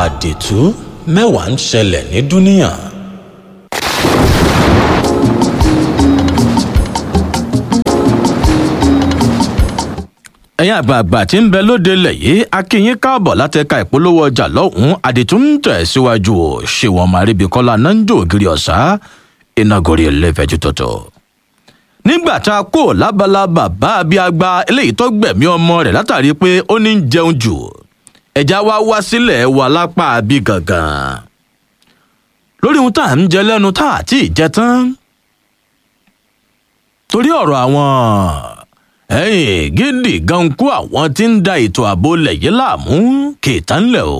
àdìtú mẹ́wàá ń ṣẹlẹ̀ ní dúníyàn. ẹ̀yin àgbààgbà tí ń bẹ lóde lẹ̀ yìí akínyín káàbọ̀ látẹ̀ka ìpolówó ọjà lọ́hùn-ún àdìtú ń tẹ̀ síwájú o ṣéwọ̀n màríbíkọ́lá nanjo ògiri ọ̀sá iná gorí ẹlẹ́fẹ̀jú tọ̀tọ̀. nígbà tá a kó lábala bàbá abíagbá eléyìí tó gbẹ̀mí ọmọ rẹ̀ látàrí pé ó ní ń jẹun jù ẹja wá wá sílẹ̀ wà lápá bí gangan. lórí ohun tá à ń jẹ lẹ́nu tá à tí ì jẹ tán. torí ọ̀rọ̀ àwọn ẹ̀yìn gidi gan kú àwọn tí ń da ètò ààbò lẹ̀ yìí láàmú kìtà ńlẹ̀ o.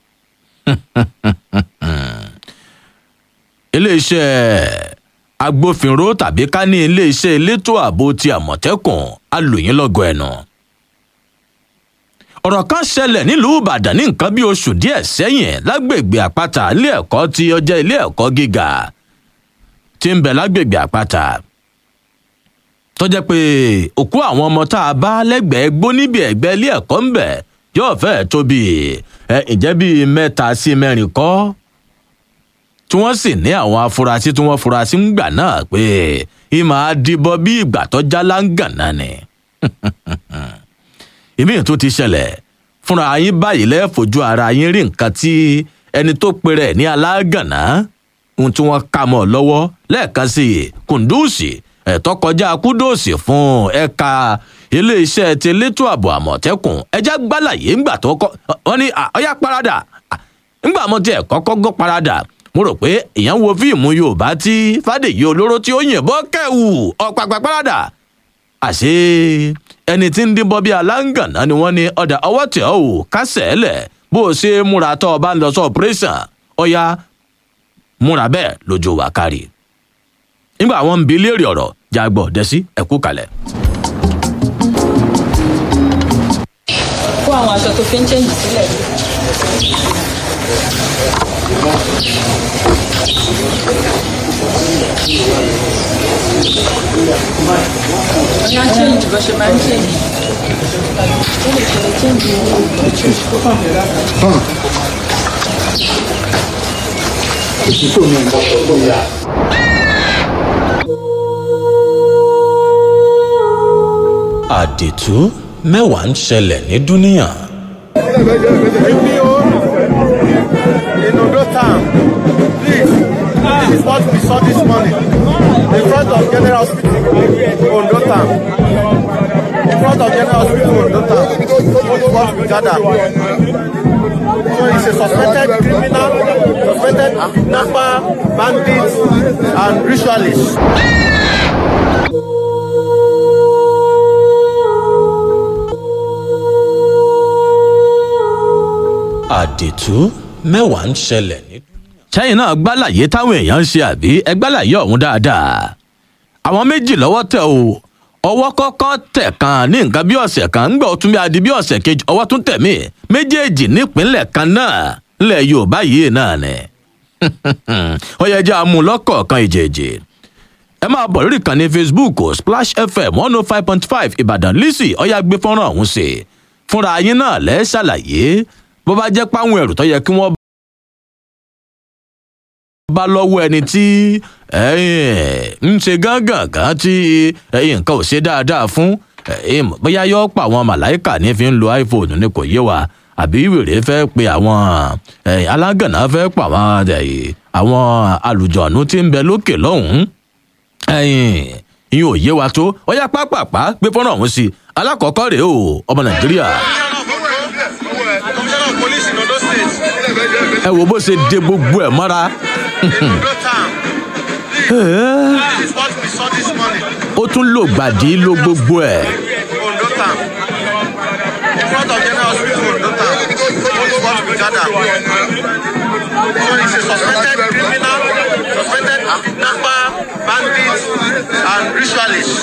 iléeṣẹ́ agbófinró tàbí ká ní iléeṣẹ́ elétò ààbò ti àmọ̀tẹ́kùn alòyìn lọ́gọ̀ ẹ̀nà. ọ̀rọ̀ kan ṣẹlẹ̀ nílùú ìbàdàn ní nǹkan bí oṣù díẹ̀ sẹ́yìn lágbègbè àpáta ilé ẹ̀kọ́ tí ọjọ́ ilé ẹ̀kọ́ gíga tí ń bẹ lágbègbè àpáta tó jẹ́ pé òkú àwọn ọmọ tá a bá lẹ́gbẹ̀ẹ́ gbó níbi ẹ̀gbẹ́ ilé ẹ̀kọ́ ń bẹ̀ yóò fẹ́ẹ̀ tó bí ẹ ǹjẹ́ bíi mẹ́ta sí mẹ́rin kọ́ tí wọ́n sì ní àwọn afurasí tí wọ́n furasí ń gbà náà pé ìmọ̀ àdìbò bí ìgbà tó já láǹgànà ni. ìmí tó ti ṣẹlẹ̀ fúnra yín báyìí lẹ́ẹ̀fojú ara yín rí nǹkan tí ẹni tó pèrè ní alágànná ohun tí wọ́n kà mọ́ lọ́wọ́ lẹ́ẹ̀kan sí kùndùsì ẹ̀tọ́ kọjá kúdòsì fún ẹ̀ka iléeṣẹ́ ti elétò ààbò àmọ̀tẹ́kùn ẹjẹ́ gbálàyé ńgbà tó kọ́ wọ́n ní ọ̀yá parada ńgbà mo tiẹ̀ kọ́kọ́ gbọ́ parada mo rò pé èèyàn wo fíìmù yorùbá tí fàdèyí olóró tí ó yìnbọn kẹwù ọ̀pàpà parada àṣé ẹni tí ń dínbọn bíi aláǹgànná ni wọ́n ní ọ̀dà ọwọ́ tẹ̀ ọ́ ò kásẹ̀ ẹ̀ lẹ̀ bó o ṣe múra tó o bá ń lọ sọ operation ọ̀yá múra bẹ́ẹ̀ lójú wa kárí nígbà àwọn ń bi léèrè ọ̀rọ̀ jágbọ́ dẹ́sí ẹ̀kú kalẹ̀. kó àwọn aṣọ tó fi ń chẹ́ǹjì sílẹ̀. ọ̀yá chẹ́ǹjì bó ṣe máa ń chẹ́ǹjì. ó lè ṣe chẹ́ǹjì àdìtú mẹ́wàá ń ṣẹlẹ̀ ní dúníyàn. APO in Ondo town. Please, this is what we saw this morning in front of General Hospital, Ondo town. In front of General Hospital, Ondo town. This is what we gathered. So he's a suspected criminal, suspected kidnapper, bandit, and ritualist. àdìtú mẹ́wàá ń ṣẹlẹ̀ ní. sẹ́yìn náà gbálàyé táwọn èèyàn ń ṣe àbí ẹ gbálàyé ọ̀hún dáadáa àwọn méjì lọ́wọ́ tẹ̀ o ọwọ́ kọ́kọ́ tẹ̀ kan ní nǹkan bí ọ̀sẹ̀ kan ń gbọ́ tún bí adi bí ọ̀sẹ̀ kejì ọwọ́ tún tẹ̀ mí méjèèjì nípínlẹ̀ kan náà ńlẹ̀ yorùbá yìí náà ni ó yẹ jẹ́ amúlọ́kọ̀ọ̀kan ìjèèjì ẹ máa bọ̀ lórí ìkànnì facebook splash fm one oh five point five ìbàdàn lisi ọ̀yà gbé fọ́nrán ọ̀hún sí fúnra yín náà lẹ́ ṣàlàyé bó bá jẹ́ páwọn ẹrù tó yẹ kí wọ́n bá lọ́wọ́ ẹni tí ń ṣe gángan tí nǹkan ò ṣe dáadáa fún bóyá yóò pa àwọn màláìkà ní fi ń lo iphone ni kò yé wa àbí wèrè fẹ́ pe àwọn alágànná fẹ́ pa àwọn àwọn àlùjọ̀nù tí ń bẹ lókè lọ́hùn-ún ìyẹn ò yé wa tó ọyá pápápá gbé fọ́nrán ọ̀hún sí alákọ̀ọ́kọ́ rèé o ọmọ nàìjíríà. Commissioner of Police in Ondo State. ẹ wo bó ṣe de gbogbo ẹ mọ́ra. In Ondo town. This is what we saw this morning. ó tún lò gbàdí ló gbogbo ẹ. Ondo town. In front of General Hospital, Ondo town. This is what we gathered. So he's a suspected criminal, suspected kidnapper, bandit, and ritualist.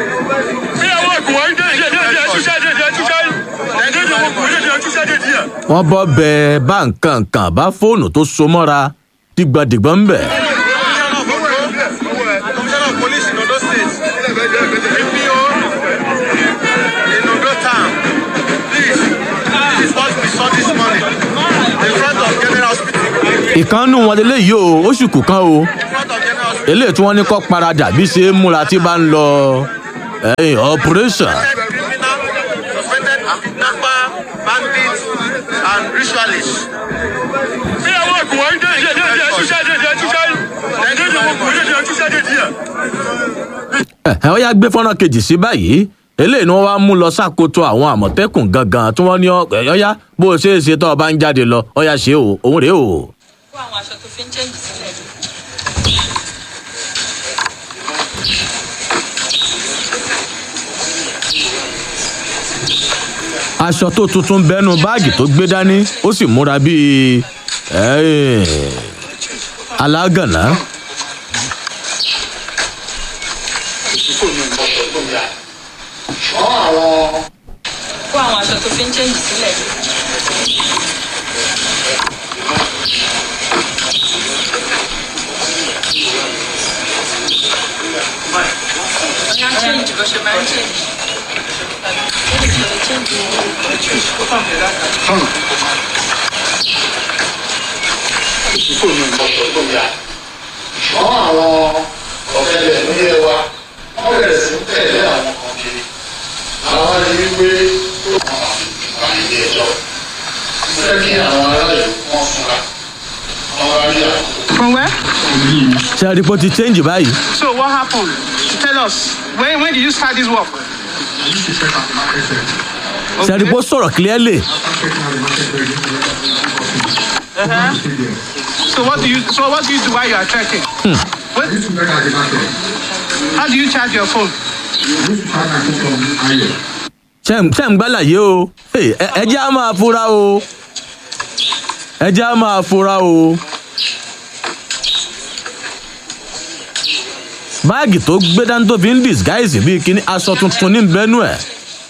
wọ́n bọ́ bẹ bá nǹkan kan bá fóònù tó so mọ́ra dìgbàdìgbà ń bẹ̀. Commissioner of Police in Ondo State. APO in Ondo town. Please, this is what we saw this morning in front of General ìkànnù wọn lélẹ́yìí o oṣù kù kan o eléyìí tí wọ́n ní kọ́ paradà bí ṣe é múra tí bá ń lọ ẹ̀yìn operation. criminal, suspected kidnapper, bandits, and ritualists. bí àwọn ògùn wọn dé ìdí ẹdí ẹtúṣẹ ẹdí ẹdí ẹtúṣẹ ẹdí ẹdí ògùn ẹdí ẹtúṣẹ ẹdí ẹ. ẹ ọ yá gbé fọ́nrán kejì sí báyìí eléyìí ni wọ́n wá mú lọ ṣàkóso àwọn àmọ̀tẹ́kùn gangan tí wọ́n ní ọ̀yá bó o ṣe é ṣe tó o bá ń jáde lọ ọ̀yá ṣe o òun rèé o. kó àwọn aṣọ tó fi ń chẹ́ǹjì sílẹ̀. aṣọ tó tuntun bẹnu báàgì tó gbé dání ó sì múra bíi ẹ́ẹ̀, alágànná. kó àwọn aṣọ tó fi ń chẹ́ǹjì sílẹ̀. Ọ̀yá chẹ́ǹjì bó ṣe máa ń chẹ́ǹjì. Ó lè ṣe lè chẹ́ǹjì. ṣùgbọ́n àwọn ọ̀gẹ̀dẹ̀ nílé wa wọ́n bẹ̀rẹ̀ sí ń tẹ̀lé àwọn kan kiri àwọn rí wípé wọ́n máa fi ìgbà ilé ẹjọ́ fẹ́ kí àwọn aráàlú wọ́n fura wọ́n wá rí àwọn From where? ṣe àdìpọ̀ ti change báyìí. So what happened? Tell us. When when did you start this work? ṣe àdìpọ̀ sọ̀rọ̀ clearly. Uh-huh. So what do you so what do you do while you are trekking? What, how do you charge your phone? ṣe ń ṣe ń gbálàyé o Hey, ẹ ẹ jẹ́ á máa fura o ẹ jẹ́ á máa fura o. báàgì tó gbé dání tó fi ń disguise bíi kíní aṣọ tuntun ní bẹ́nu ẹ̀.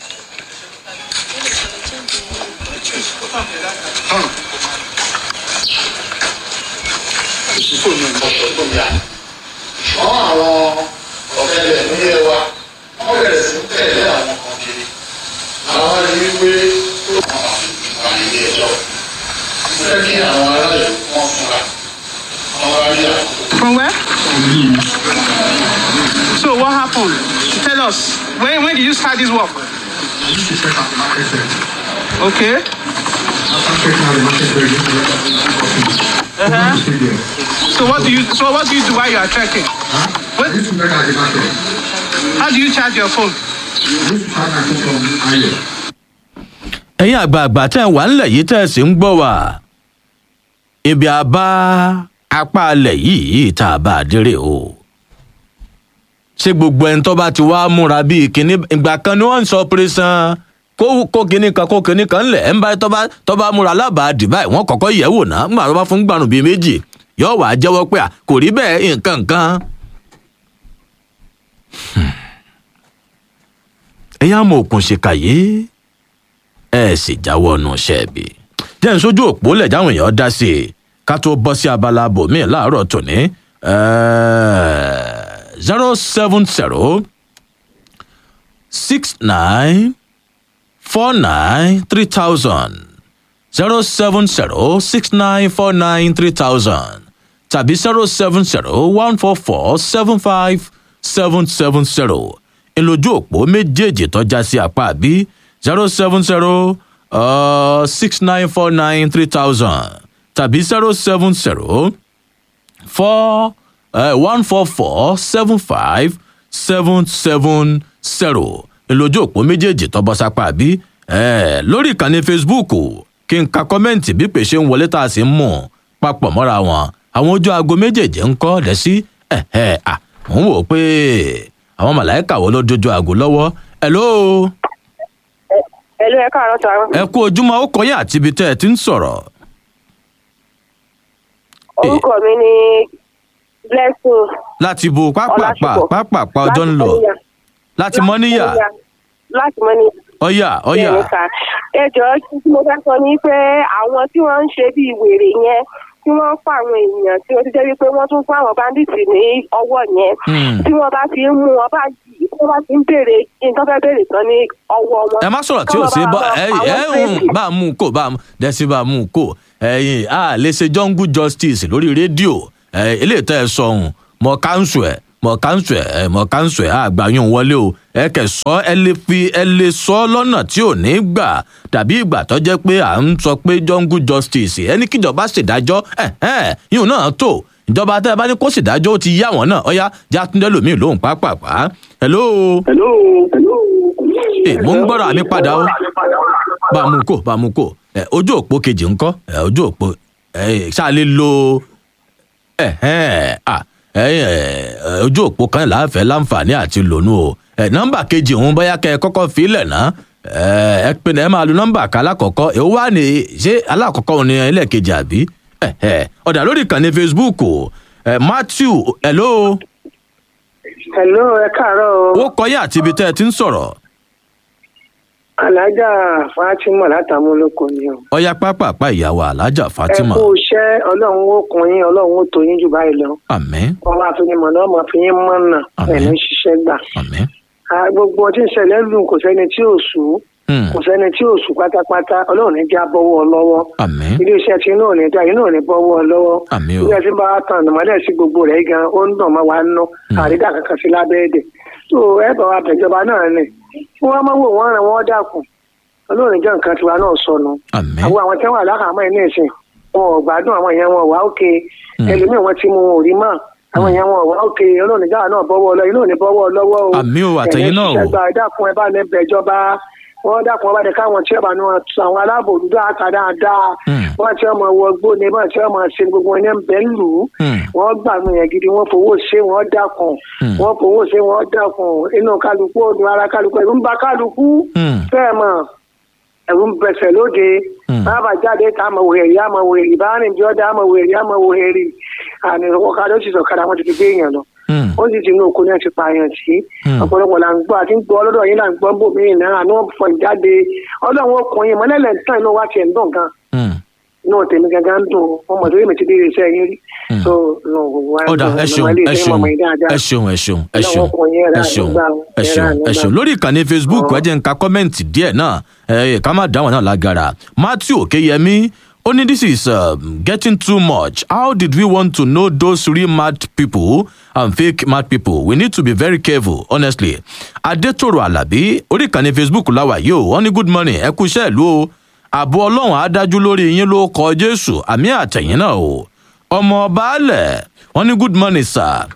ṣùgbọ́n àwọn ọ̀gẹ̀dẹ̀ nílé wa wọ́n bẹ̀rẹ̀ sí ń tẹ̀lé àwọn kan kiri àwọn rí wípé wọ́n máa fi ìgbà ilé ẹjọ́ fẹ́ kí àwọn aráàlú wọ́n fura wọ́n wá rí àwọn From where? So what happened? Tell us. When when did you start this work? Okay. Uh-huh. So what do you so what do you do while you are trekking? What, how do you charge your phone? ẹ̀yin àgbààgbà tẹ́ ẹ̀ wà ńlẹ̀ yìí tẹ́ ẹ̀ sì ń gbọ́ wá ibi àbá apá alẹ̀ yìí tá a bá a dérè o ṣé gbogbo ẹni tó bá ti wá múra bíi kinní ìgbà kan ni wọ́n ń sọ pírísàn kó kó kinní kan kó kinní kan ńlẹ̀ ẹ̀ ń bá tó bá tó bá múra lábàá dìbà wọ́n kọ́kọ́ yẹ̀ wò ná nígbà tó bá fún gbàrún bíi méjì yóò wá jẹ́wọ́ pé à, kò rí bẹ́ẹ̀ nǹkan nǹkan. ẹ̀yin àmọ̀ òkun ṣèkà yìí ẹ sì jáwọ́ ọ̀nà ṣẹ́ẹ̀bì. jẹ́ ń sójú òpó lẹ̀ jáwọn èèyàn dá sí i ká tó bọ́ sí abala bòmíì láàárọ̀ tòní zero seven zero six nine four nine three thousand zero seven zero six nine four nine three thousand tàbí zero seven zero one four four seven five seven seven zero ìlójú òpó méjèèjì tọ́já sí apá àbí zero seven zero six nine four nine three thousand tàbí zero seven zero four one four four seven five seven seven zero ìlójú òpó méjèèjì tọ́ bọ́ sápá àbí eh, lórí ìkànnì facebook kí n ka kọ́mẹ́ǹtì bí pèsè ń wọlé tá a sì ń mú papọ̀ mọ́ra wọn àwọn ojú aago méjèèjì ń kọ́ lẹ́ sí ẹ̀ẹ́ à mò ń wò ó pé àwọn màláìka wo ló dojú aago lọ́wọ́ hello Ẹ̀lú ẹ̀ka àrọ́ sọ àwọn. ẹ kú ojúmọ́ ó kọ́ yín àti ibi tẹ́ ẹ ti ń sọ̀rọ̀ Orúkọ mi ni Blessing. láti bo pápápá Ọlásùpọ̀. pápápá ọjọ́ ń lọ láti mọ́níyà Láti Mọ́níyà. ọ̀yà ọ̀yà Bẹ́ẹ̀ni sà. Ẹ jọ̀ọ́ tí mo fẹ́ sọ ni pé àwọn tí wọ́n ń ṣe bíi wèrè yẹn tí wọ́n ń pa àwọn èèyàn tí ó ti jẹ́ wípé wọ́n tún fún àwọn báńdíìtì ní ọwọ́ yẹn Hmm. tí wọ́n bá ti ń mú wọn báyìí tí wọ́n bá ti ń béèrè nǹkan fẹ́ béèrè tán ní ọwọ́ wọn. ẹ má sọ̀rọ̀ tí ò Kọ́mọ sí bá bọ́ wọn ẹ pa ẹ wọ́n ń crazy. bá a mú un kó bá a mú dẹ́sí bá a mú un kó ẹ̀yìn a lè ṣe jungle justice lórí rédíò ẹ̀ eléyìí tẹ́ ẹ sọ ohun mọ káńsù ẹ̀ mọ káńsù ẹ̀ ẹ̀ mọ káńsù ẹ̀ àgbà yóò wọlé o ẹ kẹ̀ sọ ẹ lè fi ẹ lè sọ lọ́nà tí ò ní gbà tàbí ìgbà tó jẹ́ pé à ń sọ pé jungle justice ẹni kíjọba ṣèdájọ́ ẹ̀ ẹ̀ yóò náà tó ìjọba tẹ́ ẹ bá ní kó ṣèdájọ́ ó ti yá wọn náà ọ̀yá játúndé lòmíì lóhùn pápápá hello hello hello. ẹ mo ń gbọ́dọ̀ àmì padà o bá a mú kó bá a mú kó ẹ ojú òpó kejì ńkọ́ ẹ ojú òpó ẹ ṣáà lè lo ẹ ẹ à ẹ ẹ ojú òpó kan láàfẹ́ láǹfààní àti lónú o ẹ nọ́mbà kejì òun bóyá kẹ́ ẹ kọ́kọ́ filẹ̀ ná ẹ ẹ pinnu ẹ máa lo nọ́mbà kan alákọ̀ọ́kọ́ ẹ wá ní ṣé alákọ̀ọ́kọ́ òun ni ẹlẹ́ẹ̀kejì àbí ẹ ẹ ọ̀dà lórí ìkànnì facebook o ẹ matthew hello hello ẹ káàárọ̀ o ó kọyà àti ibi tẹ́ ẹ ti ń sọ̀rọ̀ alájà fatima látàmúlòkọ ni o. ọyá pápápá ìyàwó alájà ẹ fatima kú iṣẹ́ ọlọ́run ó kun yín ọlọ́run ó tó yín jù báyìí lọ. àmì ọba àfinimọ̀ náà mọ̀ fi yín mọ̀nà Àmín. ẹ̀mí ṣiṣẹ́ gbà. àmì Ah, gbogbo ọtí ìṣẹ̀lẹ̀ lù kò sẹ́ni tí ò sú kò sẹ́ni tí ò sú pátápátá ọlọ́run ní já bọ́wọ́ lọ́wọ́. àmì iléeṣẹ́ tí inú ò ní dá inú ò ní bọ́wọ́ lọ́wọ́. àmì o ilé tí bá tàn ànàmọ́lẹ̀ sí gbogbo rẹ̀ gan ó ń dàn mọ́ wa nú àrídà kankan sí lábẹ́ èdè. tó ẹ bá wa bẹ̀jọba náà ni kí wọ́n máa wò wọ́n ràn wọ́n dàkún ọlọ́run jẹ́ nǹkan tiwa náà sọnù. àmì àwọn àwọn tẹ́wọ̀n aláhàámọ́ ẹ̀ ní ìsìn wọn ò gbádùn àwọn èèyàn wọn ò wá òkè ẹlòmíì wọn ti mú wọn ò rí mọ́ àwọn èèyàn wọn ò wá òkè ọlọ́run ìjà náà bọ́wọ́ lọ inú ò ní bọ́wọ́ lọ́wọ́ o. àmì o àtẹ̀yìn náà o ẹ̀yin ṣiṣẹ́ gba dákun ẹ bá ní bẹ̀jọba wọ́n dákun ọba ní káwọn tí ọba ní wọn tu àwọn aláàbò òdúdó àkà dáadáa wọ́n tí ọmọ wọ gbó ni wọ́n tí ọmọ ṣe gbogbo ẹni ń bẹ́ lù ú wọ́n gbà mí yẹn gidi wọ́n fowó ṣe wọ́n dákun wọ́n fowó ṣe wọ́n dákun inú kálukú òdùn ara kálukú ẹ̀rù ń ba kálukú fẹ́ẹ̀ mọ̀ ẹ̀rù ń bẹ̀sẹ̀ lóde bàbá jáde tá a mọ̀ wòhèrè a mọ̀ wòhèrè ìbáraẹni bí ọ̀dà a mọ̀ wòhèrè a mọ̀ wòhèrè àmì ọ̀kadà ó sì sọ̀kadà wọn ti fi gbé èèyàn lọ ó sì ti inú oko náà ti pààyàn sí ọ̀pọ̀lọpọ̀ là ń gbọ́ àti ń gbọ́ ọlọ́dọ̀ yín là ń gbọ́ bòmíì náà àná fọ̀ jáde ọlọ́run ọkùnrin mọ́lẹ́lẹ̀ ń tàn inú wa tiẹ̀ ń dùn gan inú tèmi gangan ń dùn ọmọ tó yẹ mi ti dé iṣẹ́ yín rí so ọ̀dà ẹ ṣeun ẹ ṣeun ẹ ṣeun ẹ ṣeun ẹ ṣeun ẹ ṣeun ẹ ṣeun ẹ ṣeun lórí ìkànnì facebook ẹ jẹ́ ń ka kọ́mẹ́ǹtì díẹ̀ náà ẹ ká má dáwọn náà lágara matthew okeyemi ó ní this is um, getting too much how did we want to know those real mad people and fake mad people we need to be very careful honestly adetoro alabi orí ìkànnì facebook láwà yìí ó wọn ní good morning ẹ kú iṣẹ́ ìlú o ààbò ọlọ́run á dájú lórí yín ló kọ jésù àmì àtẹ̀yìn náà o ọmọ baálẹ̀ wọn ní good morning sir.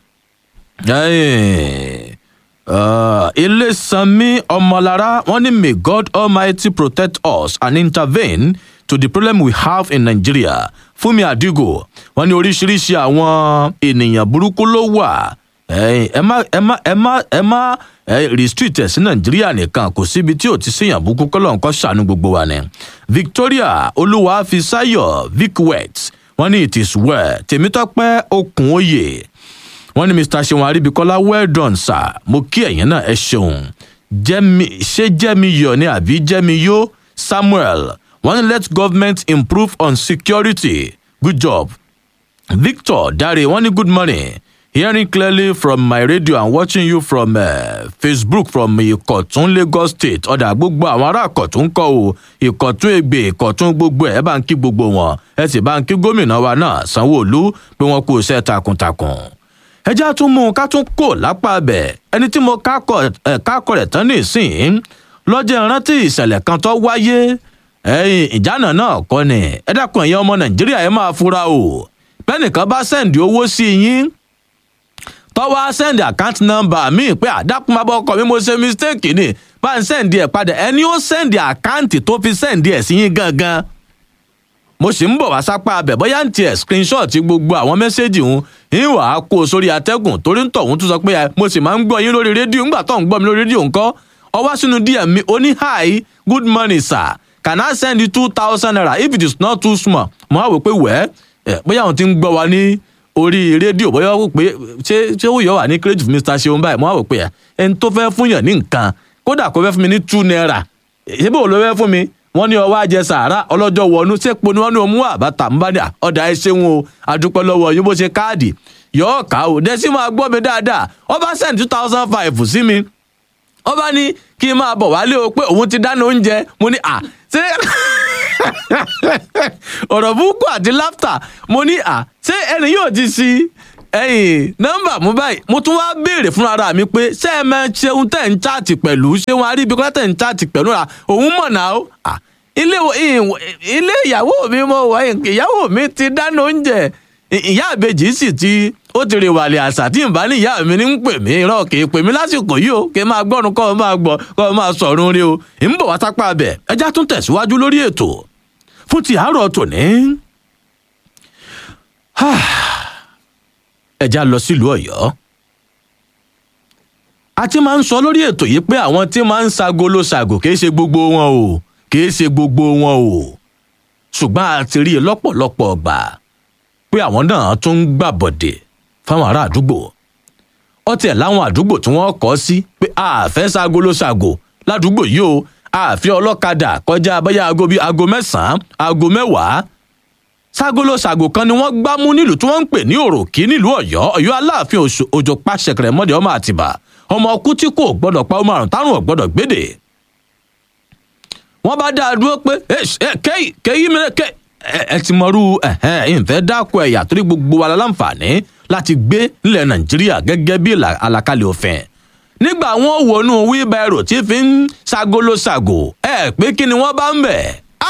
Hey. Uh, Ilesanmi Omolara, wọ́n ní may God Almighty protect us and intervene to the problem we have in Nigeria. Fúnmi Àdìgò, wọ́n ní oríṣiríṣi àwọn ènìyàn burúkú ló wà. Ẹ má ẹ má ẹ má ẹ má restrict ẹ̀ sí Nàìjíríà nìkan kò síbi tí ò ti séyàn burúkú kọ́lọ̀ nǹkan ṣàánú gbogbo wa ni. Victoria Olúwàfíṣáyọ̀ Vicwet, wọ́n ní it is well. Tèmítọ́pẹ́ Okùn Oyè wọ́n ní mr seun aribikola well done sir mo kí ẹ̀yìn náà ẹ ṣeun jẹ́mi ṣé jẹ́mi yọ̀ ni àbí jẹ́mi yó samuel wọ́n ní let government improve on security good job victor dare wọ́n ní good morning hearing clearly from my radio and watching you from uh, facebook from ìkọ̀tún lagos state ọ̀dà gbogbo àwọn ará ìkọ̀tún kọ́ o ìkọ̀tún ègbè ìkọ̀tún gbogbo ẹ̀ bá ń kí gbogbo wọn ẹ sì bá ń kí gómìnà wa náà sanwó-olu pé wọ́n kú iṣẹ́ takuntakun ẹjẹ́ tún mú un ká tún kò lápá abẹ ẹni tí mo kákọ̀ rẹ̀ tán nísìnyí lọ́jọ́ ìrántí ìṣẹ̀lẹ̀ kan tó wáyé ẹ̀yìn ìjánà náà kọ́ ni ẹ dákun ẹ̀yìn ọmọ nàìjíríà ẹ máa fura o bẹ́nìkan bá sẹ́ǹdì owó sí yín tọ́wọ́ sẹ́ǹdì àkáǹtì nọ́mbà míì pé àdákùn bá bọ́ ọkọ̀ mi mo ṣe mistake ni bá ń sẹ́ǹdì ẹ̀ padà ẹni ó sẹ́ǹdì àkáǹtì tó fi sẹ́ǹdì ẹ̀ sí yín gangan mo sì ń bọ̀ wá sápá abẹ̀ bóyá ń tiẹ̀ screenshot gbogbo àwọn mẹ́sẹ́jì ń ń wà á kó sórí atẹ́gùn torí ń tọ̀hún tún sọ pé mo sì máa ń gbọ́ yín lórí rédíò ńgbà tó ń gbọ́ mi lórí rédíò ńkọ́ ọwọ́ sínú dm mi ó ní hi good morning sir can i send you two thousand naira if it is not too small mo á wò pé wẹ́ ẹ̀ bóyá àwọn ti ń gbọ́ wa ní orí rédíò bóyá wò pé ṣé ṣé ó yọ wà ní credit mr seun báyìí mo á wò pé ẹ̀ ẹni tó fẹ́ fún yàn ní nǹkan kódà kó fẹ́ fún mi ní two naira ṣé bó ló fẹ́ fún mi wọ́n ní ọwọ́ ajẹ sàárà ọlọ́jọ́ wọnú sẹ́po ni wọ́n ní omú àbáta ń bá ní ọ̀dà ẹ ṣeun o àdúpẹ́ lọ́wọ́ yín bó ṣe káàdì yọ̀ọ́ ká o dẹ́sí máa gbọ́ mi dáadáa ọba send two thousand five sí mi ọba ní kí n máa bọ̀ wálé o pé òun ti dáná oúnjẹ mo ní à ṣé ọ̀rọ̀ búkú àti láftà mo ní à ṣé ẹni yóò ti ṣí ẹyìn nọmba mú báyìí mo tún wá béèrè fún ara mi pé ṣé ẹ máa ṣeun tẹ̀ ń chaàtì pẹ̀lú ṣé wọn arí ibi kọ́lá tẹ̀ ń chaàtì pẹ̀lú ra òun mọ̀ náà ó ilé ilé ìyàwó mi mo wọ ìyàwó mi ti dáná oúnjẹ ìyá àbejì sì ti ó ti rè wàlẹ̀ àṣà tí ìbá ní ìyá mi ní ń pè mí irọ́ kì í pè mí lásìkò yìí o kì í máa gbọ́run kọ́ ọ máa gbọ́ kọ́ ọ máa sọ̀run rí o ń bọ̀ wá sápá abẹ ẹjá tún tẹ̀síwájú lórí ètò fún ti àárọ̀ tòní ẹja lọ sílùú ọ̀yọ́ a ti máa ń sọ lórí ètò yìí pé àwọn tí máa ń ṣagolo ṣàgò kì í ṣe gbogbo wọn o kì í ṣe gbogbo wọn o ṣùgbọ́n a ti rí i lọ́pọ̀lọpọ̀ ọgbà pé àwọn náà tún ń gbàbọ̀dè fáwọn ará àdúgbò ọtí ẹ̀ láwọn àdúgbò tí wọ́n kọ́ sí pé a fẹ́ ṣagolo ṣàgò ládùúgbò yìí o a fi ọlọ́kadà kọjá abẹ́yà aago bíi aago mẹ́sàn-án aago mẹ́wàá ságolo ṣàgò kan ni wọ́n gbá mú nílùú tí wọ́n ń pè ní òròkì nílùú ọ̀yọ́ ọ̀yọ́ aláàfin òjò pàṣẹkẹrẹ mọ́dẹ ọmọ àtìbà ọmọ ọkú tí kò gbọ́dọ̀ pa ọmọ àrùn tárùn ọ̀gbọ́dọ̀ gbédè. wọ́n bá dá a dúró pé kéyì kéyì mi ké ẹ ti mọrú ìfẹ́ dákọ̀ ẹ̀yà torí gbogbo wa láǹfààní láti gbé nílẹ̀ nàìjíríà gẹ́gẹ́ bí àlàkalẹ̀ òfin nígbà wọn wọnú wíbẹ̀rù tí fi ń ságolo ṣàgò ẹ pé kí ni wọ́n bá ń bẹ̀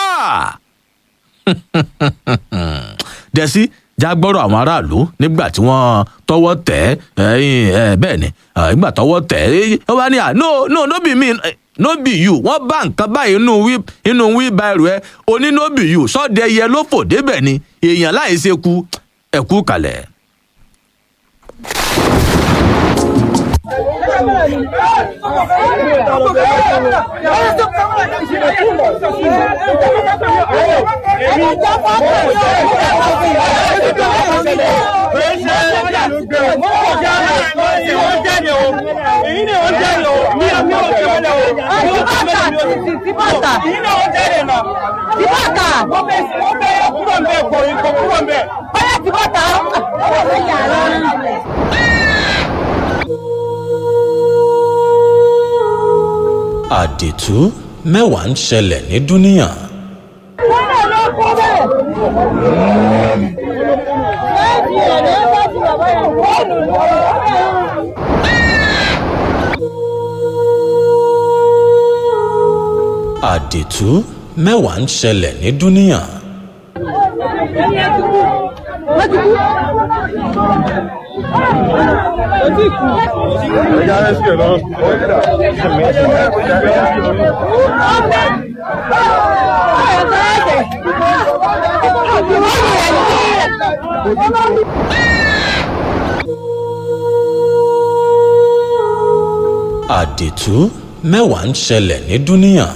dẹ̀sí jágbọ́rọ̀ àwọn aráàlú nígbà tí wọ́n tọwọ́ tẹ̀ ẹ́ bẹ́ẹ̀ ni nígbà tọwọ́ tẹ̀ ẹ́ ó wá ní à no no no be me no be you wọ́n bá nǹkan báyìí inú wí inú wí báyìí ẹ oní no be you sọ́dẹ̀ yẹ ló fò débẹ̀ ni èèyàn láì ṣe ku ẹ̀kú kalẹ̀. àdìtú mẹ́wàá ń ṣẹlẹ̀ ní dúníyàn. àdìtú mẹ́wàá ń ṣẹlẹ̀ ní dúníyàn. ẹja rescue lọ. àdìtú mẹ́wàá ń ṣẹlẹ̀ ní dúníyàn.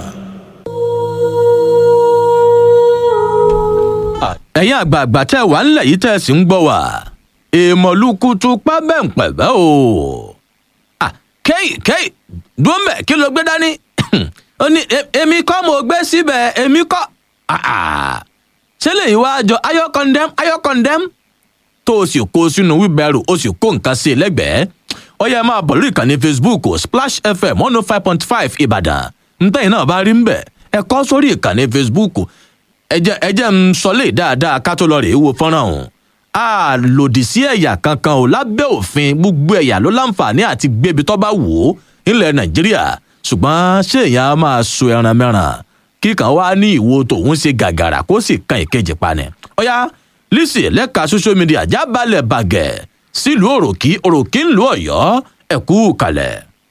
ẹ̀yin àgbààgbà tẹ́ wà ńlẹ̀ yìí tẹ́ sì ń gbọ́ wá èèmọ̀lùkùtù pábẹ́ǹpẹ̀bẹ́ o. kéyì kéyì dúró mbẹ kí ló gbé dání ó ní èmi kọ́ mo gbé síbẹ̀ èmi kọ́ ṣé lèyìn wá jọ ayọ́ condemn ayọ́ condemn tó o sì kó sínú wíbẹ̀rù o sì kó nǹkan sí i lẹ́gbẹ̀ẹ́ ó yẹ máa bọ̀ lórí ìkànnì facebook splash fm one oh five point five ìbàdàn ntẹ́yìn náà bá rí ń bẹ̀ ẹ kọ́ sórí ìkànnì facebook ẹjẹ́ ẹjẹ́ ń sọlé dáadáa ká tó lọ rèé wo fọ́nrán ọ̀hún a lòdì sí ẹ̀yà kankan ò lábẹ́ òfin gbogbo ẹ̀yà ló láǹfààní àti gbébi tó bá wò ó nílẹ̀ nàìjíríà ṣùgbọ́n ṣé èèyàn á máa so ẹran mẹ́ràn kíkan wá ní ìwo tòun ṣe gàgàrà kó sì kan ìkejì pani ọ̀yá lisi lẹ́ka social media jábàlẹ̀ bàgẹ́ sílùú òròkì òròkì ńlú ọ̀yọ́ ẹ̀kú kalẹ̀.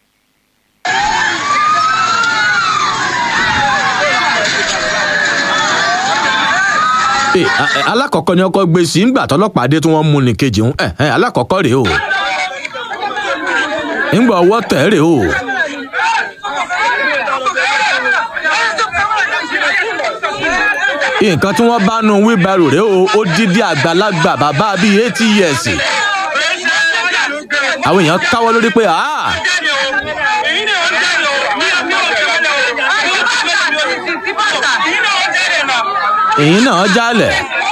alákọ̀ọ́kọ́ ni ọkọ̀ gbé sí ńgbà tọlọ́pàá dé tí wọ́n mú ní kejì ń alákọ̀ọ́kọ́ rèé o ńgbà ọwọ́ tẹ̀ rèé o. nǹkan tí wọ́n bá nu wíbarò rèé o ó dídí àgbàlagbà bàbá bíi eighty years àwọn èèyàn káwọ́ lórí pé ah èyí náà jálẹ̀.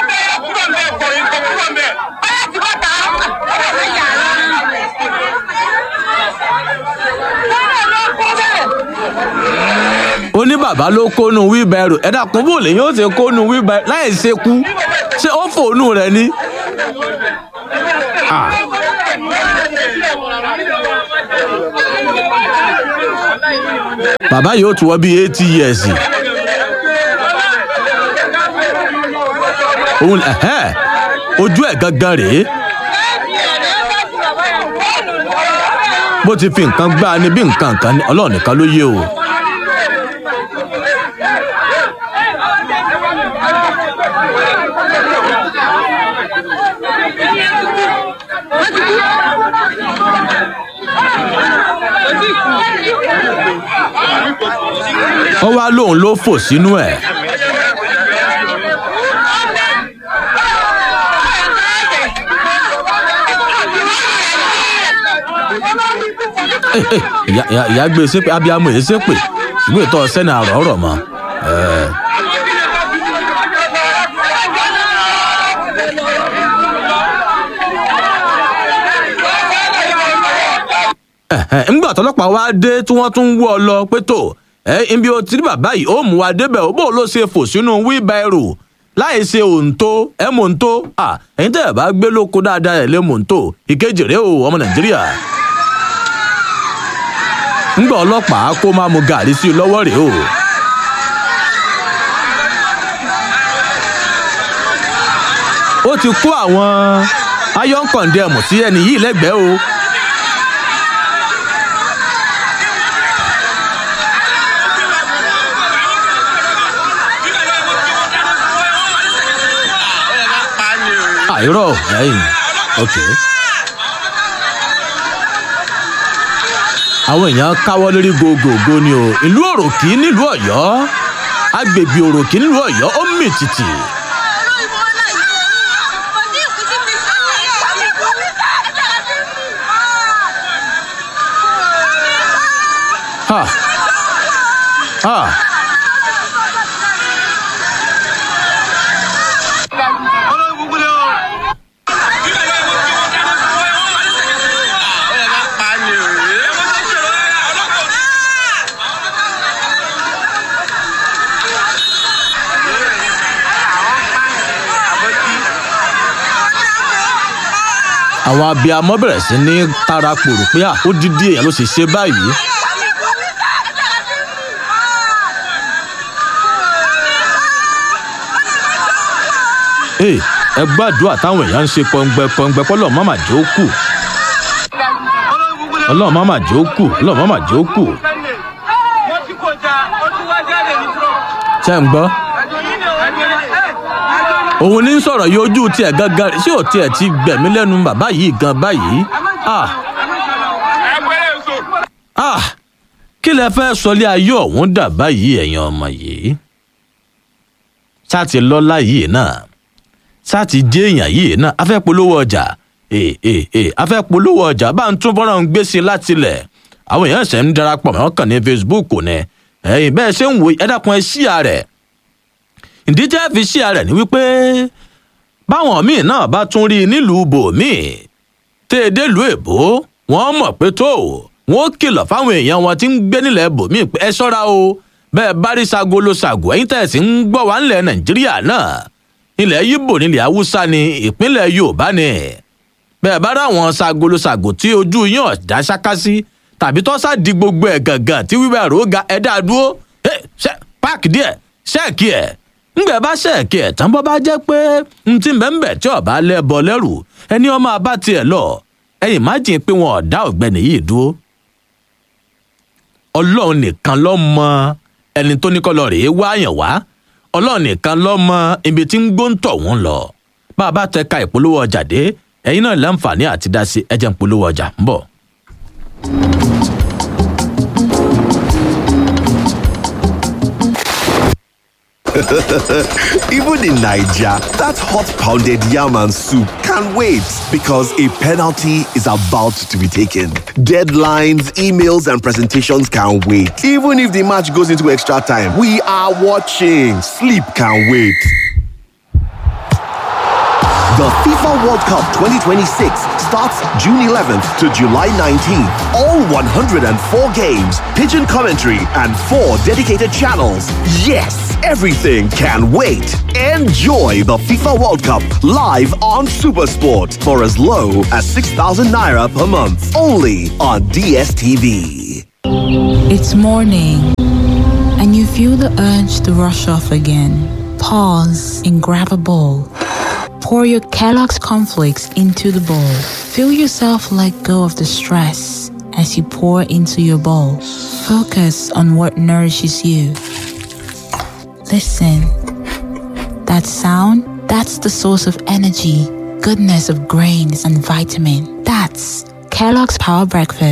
ó ní bàbá ló kónú wíbẹ̀rù ẹ̀dá kún bò lèyìn ó ṣe kónú wíbẹ̀rù láì ṣe kú ṣé ó fòónù rẹ ni. Ah. bàbá yìí ó tún wọ bíi eighty years. òun ẹ̀hẹ́ ojú ẹ̀ gangan rèé. bó ti fi nǹkan gbá a ní bí nǹkan kan ní ọlọ́run nìkan ló yé o. ó wá lóun ló fò sínú ẹ̀. ìyá ìyá- ìyá gbé sépè abiyamọ èyí sépè ìwé ìtọ́ sẹ́ni àrọ̀ ọ̀rọ̀ mọ́. Ẹ̀. Ẹ̀hẹ̀, ńgbà tọlọ́pàá wá dé tí wọ́n tún wọ́ ọ lọ pé tó ẹ ibi o ti rí bàbá yìí ó mú wa débẹ̀ ó bò ló ṣe fò sínú wíbẹ̀rù láì ṣe òǹtó ẹ mò ń tó à ẹ̀yin tẹ́ ẹ̀ bá gbé lóko dáadáa ẹ̀ lé mò ń tó ìkejì rèé o ọmọ nàìjíríà ńgbà ọlọ́pàá kó máa mu gàrí sí i lọ́wọ́ rèé o. ó ti kó àwọn iron condemn sí ẹni yìí lẹ́gbẹ̀ẹ́ o. àìrọ̀ ẹ̀yìn ok. àwọn èèyàn káwọ́ lórí gògògò ni o ìlú òròkì nílùú ọ̀yọ́ agbègbè òròkì nílùú ọ̀yọ́ ó mì tìtì. ha ha àwọn abiyamọ bẹ̀rẹ̀ sí ní tara pòrò pé à ó dídí èèyàn ló sì ṣe báyìí. Hey, ẹ gbàdúrà táwọn èèyàn ń ṣe pọngbẹ pọngbẹ pọlọ mọmà jẹ ó kù ọlọrun mọmà jẹ ó kù ọlọrun mọmà jẹ ó kù ṣe ń gbọ́ òun ní sọ̀rọ̀ yìí ojú tiẹ̀ gangan ṣé ò tiẹ̀ ti gbẹ̀mí lẹ́nu bàbá yìí gan báyìí ah ah kí lẹ fẹ́ sọlé ayé ọ̀hún dà báyìí ẹ̀yin ọmọ yìí sáti lọ́lá yìí náà sáti jẹ́ èèyàn yìí náà afẹ́ polówó ọjà ee ee ee afẹ́ polówó ọjà bá ń tún fọ́nrán gbèsè látilẹ̀ àwọn èèyàn ṣẹ̀ ń darapọ̀ mọ́ kàn ní facebook ní ẹ̀yìn bẹ́ẹ̀ ṣe ń wo ẹ dákun ẹ ṣíà rẹ̀ ìdí tẹ́ fi ṣíà rẹ̀ ni wípé báwọn míì náà bá tún rí i nílùú bòmíì tẹ́ ẹ délùú èbó wọ́n mọ̀ pé tó wọ́n kìlọ̀ fáwọn èèyàn wọn tí ń gbé nílẹ̀ bòmíì pé ẹ ṣọ́ra o bẹ́ẹ̀ bá rí sago ló sago ẹ̀yin tẹ̀ sí ń gbọ́ wá nílẹ̀ nàìjíríà náà ilẹ̀ yíbò nílẹ̀ haúsá ni ìpínlẹ̀ yorùbá ni bẹ́ẹ̀ bá ráwọn sago ló sago tí ojú yín ọ̀dá ṣáká sí tàbí tó sá di gbogbo ẹ̀ gàngàn tí wíwẹ̀ rò ga ẹ̀ dáa dúró ẹ̀ ṣe páàkì díẹ̀ ṣẹ́ẹ̀kì ẹ̀ ńgbẹ́ bá ṣẹ́ẹ̀kì ẹ̀ tán bọ́ bá jẹ́ pé n ti bẹ́ẹ̀ tí ọba lẹ́bọ lẹ́rù ẹni ọmọ abá tiẹ̀ lọ ẹ̀yìn má jìn pé wọn ọ̀dá ọ̀gbẹ́ni yìí dúró ọlọ́run nìkan ló mọ ẹni tó ní kọ́lọ́ rèé wáyàn wá ọlọ́run nìkan ló mọ ibi tí ń gbóǹtọ̀ wọn lọ bá a bá tẹ ka ìpolówó ọjà dé ẹ̀yin náà láǹfààní àti dá sí ẹjẹ̀ ń polówó ọjà ń bọ̀. Even in Nigeria, that hot pounded yam and soup can wait because a penalty is about to be taken. Deadlines, emails, and presentations can wait. Even if the match goes into extra time, we are watching. Sleep can wait. The FIFA World Cup 2026 starts June 11th to July 19th. All 104 games, pigeon commentary, and four dedicated channels. Yes, everything can wait. Enjoy the FIFA World Cup live on Supersport for as low as 6,000 naira per month. Only on DSTV. It's morning, and you feel the urge to rush off again. Pause and grab a bowl. Pour your Kellogg's cornflakes into the bowl. Feel yourself let go of the stress as you pour into your bowl. Focus on what nourishes you. Listen. That sound, that's the source of energy, goodness of grains and vitamin. That's Kellogg's Power Breakfast.